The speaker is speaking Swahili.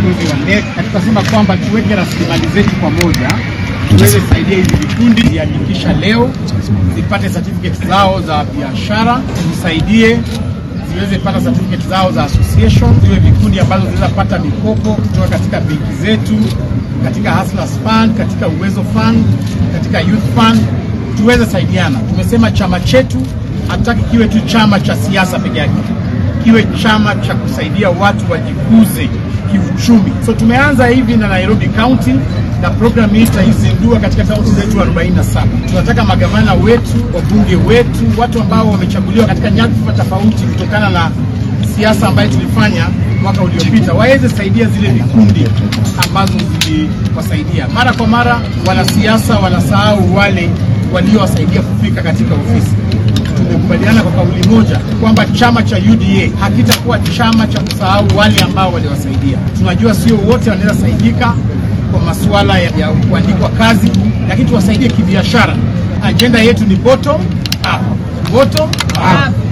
viongozi wa NEC na tukasema kwamba tuweke rasilimali zetu pamoja tuweze kusaidia hizi vikundi ziandikisha leo zipate certificate zao za biashara, tusaidie ziweze pata certificate zao za association, ziwe vikundi ambazo zinaweza pata mikopo kutoka katika benki zetu, katika Hustlers Fund, katika Uwezo Fund, katika Youth Fund, tuweze saidiana. Tumesema chama chetu hatutaki kiwe tu chama cha siasa peke yake, kiwe chama cha kusaidia watu wajikuze kiuchumi. So tumeanza hivi na Nairobi County na program hii tutaizindua katika kaunti zetu 47. Tunataka magavana wetu, wabunge wetu, watu ambao wamechaguliwa katika nyadhifa tofauti kutokana na siasa ambayo tulifanya mwaka uliopita waweze saidia zile vikundi ambazo ziliwasaidia. Mara kwa mara wanasiasa wanasahau wale waliowasaidia kufika katika ofisi. Tumekubaliana kwa kauli moja kwamba chama cha UDA hakitakuwa chama cha kusahau wale ambao waliwasaidia. Tunajua sio wote wanaweza saidika kwa masuala ya, ya kuandikwa kazi, lakini tuwasaidie kibiashara. Ajenda yetu ni bottom up, bottom up.